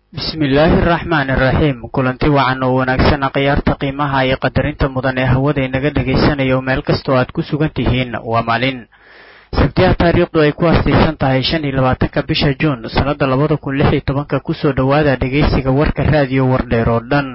bismillaahi araxmaani iraxiim kulanti wacan oo wanaagsan khiyaarta qiimaha iyo qadarinta mudan ee hawada inaga dhagaysanayo meel kastoo aad ku sugan tihiin waa maalin sabtiyaha taariikhdu ay ku aastaysan tahay shan iyo labaatanka bisha juun sannada labada kun lix iyo tobanka kusoo dhowaada dhegaysiga warka raadiyo wardheer oo dhan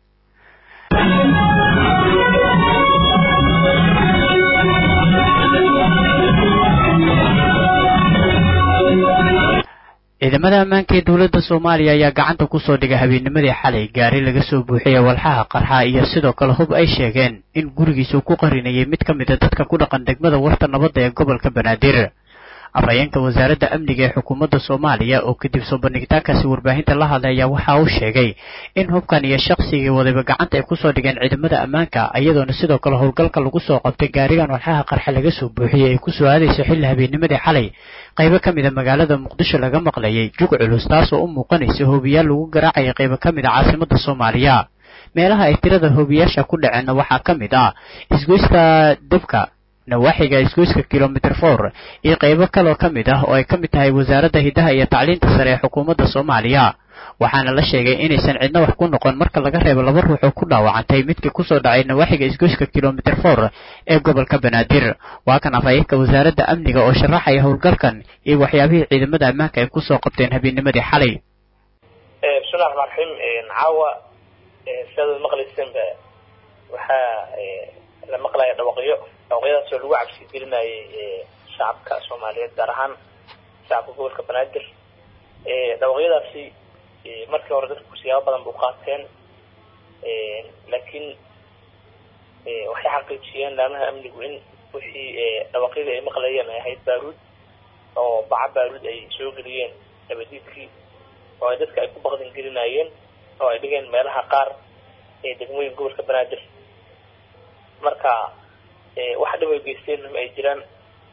ciidamada ammaanka ee dowladda soomaaliya ayaa gacanta kusoo dhigay habeennimadii xalay gaari laga soo buuxiyay walxaha qarxa iyo sidoo kale hub ay sheegeen in gurigiisa uu ku qarinayay mid ka mid a dadka ku dhaqan degmada warta nabadda ee gobolka banaadir afhayeenka wasaaradda amniga ee xukuumadda soomaaliya oo kadib soo bandhigitaankaasi warbaahinta la hadlay ayaa waxa uu sheegay in hubkan iyo shaqsigii wadayba gacanta ay kusoo dhigeen ciidamada ammaanka iyadoona sidoo kale howlgalka lagu soo qabtay gaarigan walxaha qarxa laga soo buuxiyey ay ku soo aadayso xilli habeennimadii xalay qaybo ka mid a magaalada muqdisho laga maqlayay jug culus taasoo u muuqanaysa hoobiyaal lagu garaacayay qaybo ka mid a caasimada soomaaliya meelaha ay tirada hoobiyaasha ku dhaceenna waxaa ka mid ah isgoyska debka nawaaxiga isgoyska kilomitr for iyo qaybo kaloo ka mid ah oo ay ka mid tahay wasaaradda hiddaha iyo tacliinta sare ee xukuumadda soomaaliya waxaana la sheegay inaysan cidna wax ku noqon marka laga reebo laba ruux oo ku dhaawacantay midkii kusoo dhacay nawaaxiga isgoyska kilomitr for ee gobolka banaadir waa kan afhayeenka wasaaradda amniga oo sharaxaya howlgalkan iyo waxyaabihii ciidamada ammaanka ay kusoo qabteen habeennimadii xalay bismillahi raxmaan raxiim caawa sidaad maqlaysanba waxaa la maqlaya dhawaqyo dhawaqyadaasoo lagu cabsi gelinayay shacabka soomaaliyeed gaar ahaan shacabka gobolka banaadir dhawaqyadaasi markii hore dadku siyaabo badan bu qaateen laakiin waxay xaqiijiyeen laamaha amnigu in wixii dhawaqyadii ay maqlayeen ay ahayd baaruud oo baca baaruud ay soo geliyeen dabadiidkii oo ay dadka ay ku baqdin gelinayeen oo ay dhigeen meelaha qaar ee degmooyin gobolka banaadir marka wax dhib ay geysteen ay jiraan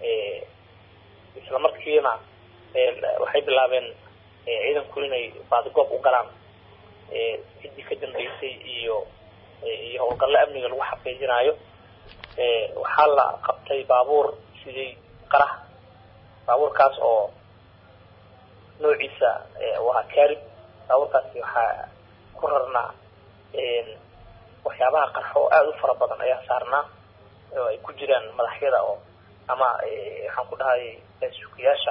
isla markiina waxay bilaabeen ciidanku inay baadigoob u galaan ciddii ka dambeysay iyo iyo howlgalle amniga lagu xaqiijinayo waxaa la qabtay baabuur sidii qarax baabuurkaas oo noociisa waa carib baabuurkaasi waxaa ku rarnaa waxyaabaha qarxo oo aada u fara badan ayaa saarnaa oo ay ku jiraan madaxyada oo ama waxaan ku dhahay suukiyaasha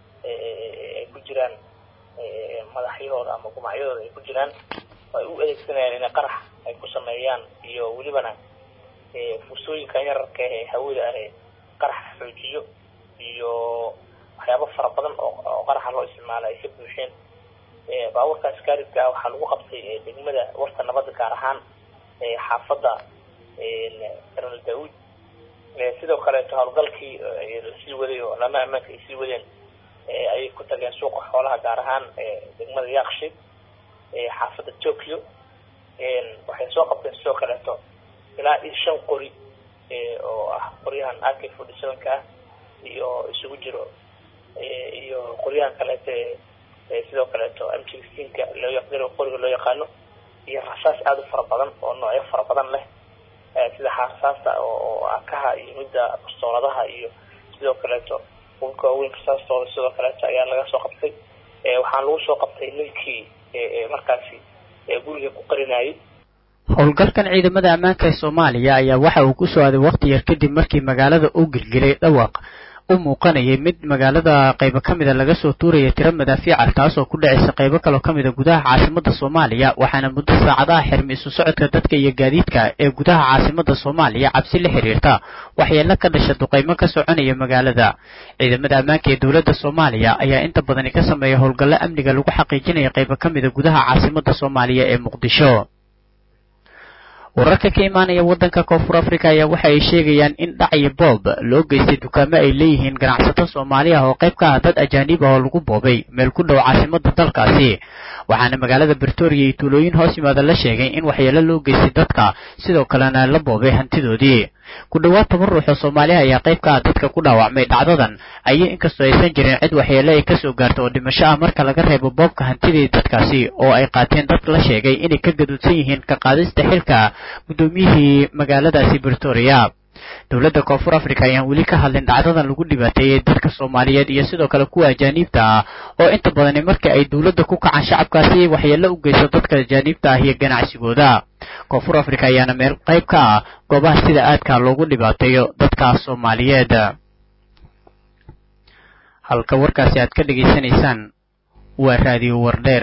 ay ku jiraan madaxyahooda ama gumacyadooda ay ku jiraan oo ay u adeegsanayaan inay qarax ay ku sameeyaan iyo welibana fursooyinkan yararka ee hawada ah ee qaraxa xoojiyo iyo waxyaabo fara badan oo qaraxa loo isticmaalo ay ka buuxeen baabuurkaas kaaribka ah waxaa lagu qabtay degmada warta nabadda gaar ahaan xaafadda general daawud sidoo kaleeto howlgalkii lasii waday oo lama ammaanka ay sii wadeen ayay ku tageen suuqa xoolaha gaar ahaan degmada yaaqshid xaafadda tokyo waxay soo qabteen sidoo kaleeto ilaa iyo shan qori oo ah qoryahan ak forty sevenka ah iyo isugu jiro iyo qoryahan kaleeto sidoo kaleeto m sixteenka loo yaqdiro qoriga loo yaqaano iyo rasaas aada u fara badan oo noocyo fara badan leh sida xaasaasta oo akaha iyo midda bastooladaha iyo sidoo kaleeto hubka waaweyn rasaastooda sidoo kaleeto ayaa laga soo qabtay waxaan lagu soo qabtay ninkii markaasi guriga ku qarinayay howlgalkan ciidamada ammaanka ee soomaaliya ayaa waxa uu ku soo aaday waqti yar kadib markii magaalada uu gilgilay dhawaq u muuqanayay mid magaalada qaybo ka mida laga soo tuuraya tiro madaafiica taasoo ku dhacaysa qaybo kaloo ka mida gudaha caasimada soomaaliya waxaana muddo saacadaha xirmi isu socodka dadka iyo gaadiidka ee gudaha caasimada soomaaliya cabsi la xiriirta waxyeelo ka dhasha duqaymo ka soconaya magaalada ciidamada ammaanka ee dowladda soomaaliya ayaa inta badani ka sameeya howlgallo amniga lagu xaqiijinaya qaybo ka mida gudaha caasimada soomaaliya ee muqdisho wararka ka imaanaya waddanka koonfur africa ayaa waxa ay sheegayaan in dhac iyo boob loo geystay dukaamo ay leeyihiin ganacsato soomaali ah oo qayb ka ah dad ajaanib ah oo lagu boobay meel ku dhow caasimada dalkaasi waxaana magaalada britoria iyo tuulooyin hoos yimaada la sheegay in waxyeelo loo geystay dadka sidoo kalena la boobay hantidoodii ku dhowaad toban ruux oo soomaaliha ayaa qayb ka ah dadka ku dhaawacmay dhacdadan ayay inkastoo aysan jirin cid waxyeelo ay kasoo gaarto oo dhimasho ah marka laga reebo boobka hantidii dadkaasi oo ay qaateen dad la sheegay inay ka gaduudsan yihiin ka qaadista xilka guddoomiyihii magaaladaasi britoria dowladda koonfur africa ayaan weli ka hadlin dhacdadan lagu dhibaateeyey dadka soomaaliyeed iyo sidoo kale kuwa ajaaniibta ah oo inta badani markii ay dowladda ku kacaan shacabkaasi waxyeello u geyso dadka ajaaniibta ah iyo ganacsigooda koonfur africa ayaana meel qayb ka ah goobaha sida aadka loogu dhibaateeyo dadka soomaaliyeed halka warkaasi aad ka dhegaysanaysaan waa raadiyo wardheer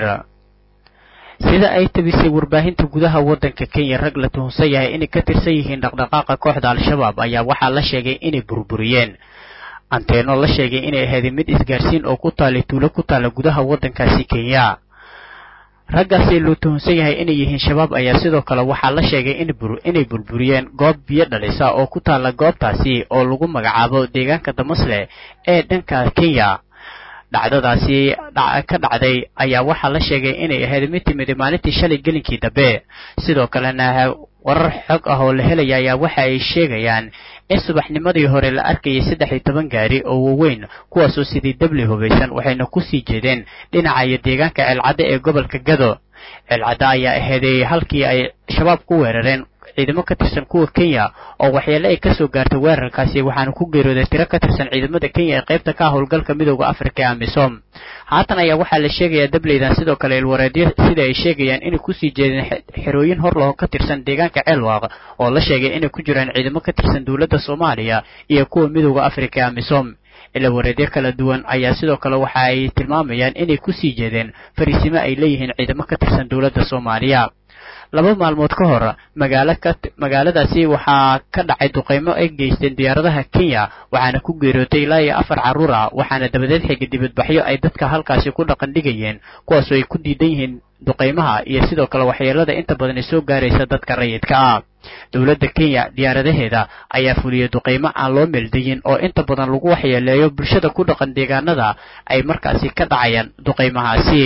sida ay tabisay warbaahinta gudaha waddanka kenya rag la tuhunsan yahay inay ka tirsan yihiin dhaqdhaqaaqa kooxda al-shabaab ayaa waxaa la sheegay inay burburiyeen anteeno la sheegay inay ahayd mid isgaarsiin oo ku taalay tuulo ku taala gudaha waddankaasi kenya raggaasi loo tuhunsan yahay inay yihiin shabaab ayaa sidoo kale waxaa la sheegay inay burburiyeen goob biyo dhalisa oo ku taala goobtaasi oo lagu magacaabo deegaanka damasle ee dhanka kenya dhacdadaasi ka dhacday ayaa waxaa la sheegay inay ahayd mid timid maalintii shalay gelinkii dambe sidoo kalena warar xog ah oo la helaya ayaa waxa ay sheegayaan in subaxnimadii hore la arkayay saddex iyo toban gaari oo waaweyn kuwaasoo sidii dabli hubaysan waxayna kusii jeedeen dhinaca iyo deegaanka ceelcadde ee gobolka gado ceelcadde ayaa aheeday halkii ay shabaab ku weerareen ciidamo ka tirsan kuwa kenya oo waxyeele ay kasoo gaartay weerarkaasi waxaana ku geerooday tiro ka tirsan ciidamada kenya ee qaybta ka howlgalka midooda afrika ee amisom haatan ayaa waxaa la sheegayaa dableydan sidoo kale ilwareedyo sida ay sheegayaan inay kusii jeedeen xerooyin hor laho ka tirsan deegaanka ceelwaaq oo la sheegay inay ku jiraan ciidamo ka tirsan dowladda soomaaliya iyo kuwa midooda afrika ee amisom ilawareedyo kala duwan ayaa sidoo kale waxa ay tilmaamayaan inay kusii jeedeen fariisimo ay leeyihiin ciidamo ka tirsan dowladda soomaaliya laba maalmood ka hor magaalo ka magaaladaasi waxaa ka dhacay duqeymo ay geysteen diyaaradaha kenya waxaana ku geerootay ilaa iyo afar carruur ah waxaana dabadeed xigay dibadbaxyo ay dadka halkaasi ku dhaqan dhigayeen kuwaasoo ay ku diidan yihiin duqeymaha iyo sidoo kale waxyeelada inta badan soo gaaraysa dadka rayidka ah dowladda kenya diyaaradaheeda ayaa fuliyey duqeymo aan loo meeldayin oo inta badan lagu waxyeeleeyo bulshada ku dhaqan deegaanada ay markaasi ka dhacayaan duqeymahaasi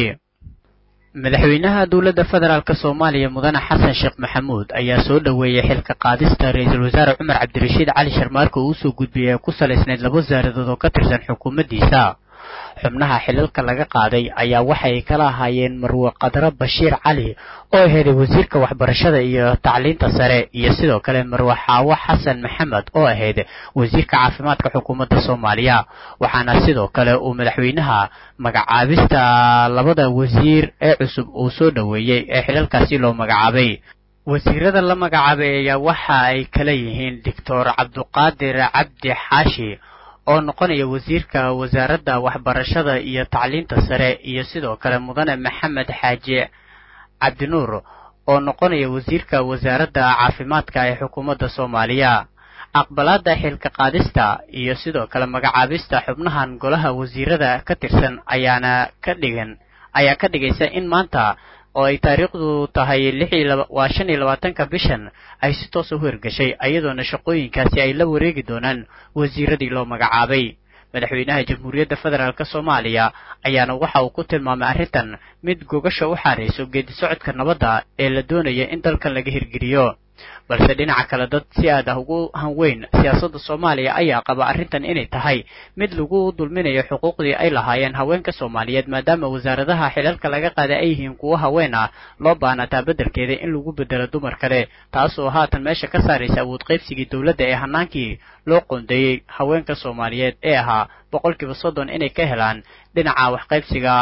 madaxweynaha dowladda federaalk soomaaliya mudane xasan sheekh maxamuud ayaa soo dhoweeyey xilka qaadista ra-iisul wasaare cumar cabdirashiid cali sharmaarka uu usoo gudbiyey ee ku salaysnayd laba wasaaradood oo ka tirsan xukuumaddiisa xubnaha xilalka laga qaaday ayaa waxay kala ahaayeen marwe qadro bashiir cali oo aheeday wasiirka waxbarashada iyo tacliinta sare iyo sidoo kale marwe xaawo xasan maxamed oo ahayd wasiirka caafimaadka xukuumadda soomaaliya waxaana sidoo kale uu madaxweynaha magacaabista labada wasiir ee cusub uu soo dhoweeyey ee xilalkaasi loo magacaabay wasiirada la magacaabay ayaa waxa ay kala yihiin doctor cabduqaadir cabdi xaashi oo noqonaya wasiirka wasaaradda waxbarashada iyo tacliinta sare iyo sidoo kale mudane maxamed xaaji cabdinuur oo noqonaya wasiirka wasaaradda caafimaadka ee xukuumadda soomaaliya aqbalaadda xilka qaadista iyo sidoo kale magacaabista xubnahan golaha wasiirada ka tirsan ayaana ka dhigan ayaa ka dhigaysa in maanta oo ay taariikhdu tahay waa shan iyo labaatanka bishan ay si toos u hirgashay iyadoona shaqooyinkaasi ay la wareegi doonaan wasiiradii loo magacaabay madaxweynaha jamhuuriyadda federaalk soomaaliya ayaana waxa uu ku tilmaamay arrintan mid gogasha u xaarayso geedi socodka nabadda ee la doonaya in dalkan laga hirgeliyo balse dhinaca kale dad si aad ah ugu hanweyn siyaasadda soomaaliya ayaa qaba arrintan inay tahay mid lagu dulminayo xuquuqdii ay lahaayeen haweenka soomaaliyeed maadaama wasaaradaha xilalka laga qaaday ay yihiin kuwo haween ah loo baanataa beddelkeeda in lagu bedelo dumar kale taasoo haatan meesha ka saaraysa awood qaybsigii dowladda ee hanaankii loo qoondeeyey haweenka soomaaliyeed ee ahaa boqolkiiba soddon inay ka helaan dhinaca waxqaybsiga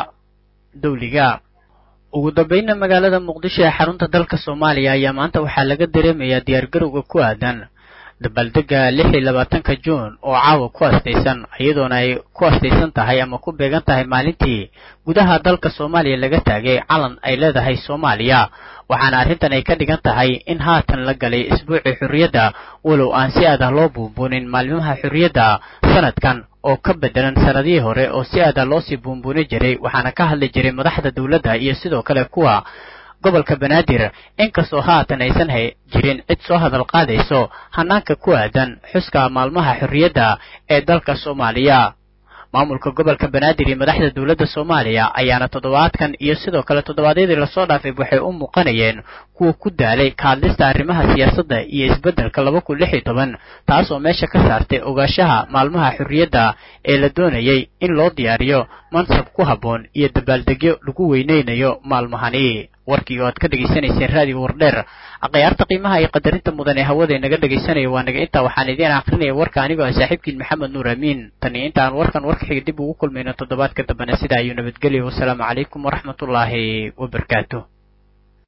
dawliga ugu dambeynna magaalada muqdisho ee xarunta dalka soomaaliya ayaa maanta waxaa laga dareemayaa diyaargarowga ku aadan dabaaldega lix iyo labaatanka juun oo caawa ku astaysan iyadoona ay ku astaysan tahay ama ku beegan tahay maalintii gudaha dalka soomaaliya laga taagay calan ay leedahay soomaaliya waxaana arrintan ay ka dhigan tahay in haatan la galay isbuucii xorriyadda walow aan si aad ah loo buunbuunin maalmaha xorriyadda sanadkan oo ka bedelan sanadihii hore oo si aada loo sii buunbuuni jiray waxaana ka hadli jiray madaxda dowladda iyo sidoo kale kuwa gobolka banaadir inkastoo haatan aysan hay jirin cid soo hadal qaadayso hanaanka ku aadan xuska maalmaha xorriyadda ee dalka soomaaliya maamulka gobolka banaadir iyo madaxda dowladda soomaaliya ayaana toddobaadkan iyo sidoo kale toddobaadyadii lasoo dhaafay waxay u muuqanayeen kuwa ku daalay ka hadlista arrimaha siyaasadda iyo isbeddelka laba kun lix iyo toban taasoo meesha ka saartay ogaashaha maalmaha xorriyadda ee la doonayay in loo diyaariyo mansab ku habboon iyo dabaaldegyo lagu weynaynayo maalmahani warkii oo aad ka dhegaysanayseen raadiyo wardheer akhyaarta qiimaha iyo qadarinta mudan ee hawada inaga dhegaysanaya waa naga intaa waxaan idiin akrinaya warka anigoo ah saaxiibkiin maxamed nuur amiin tan iyo intaan warkan warka xiga dib ugu kulmayno toddobaadka dambena sidaa ayuu nabadgelya wasalaamu calaykum waraxmatullaahi wabarakaatu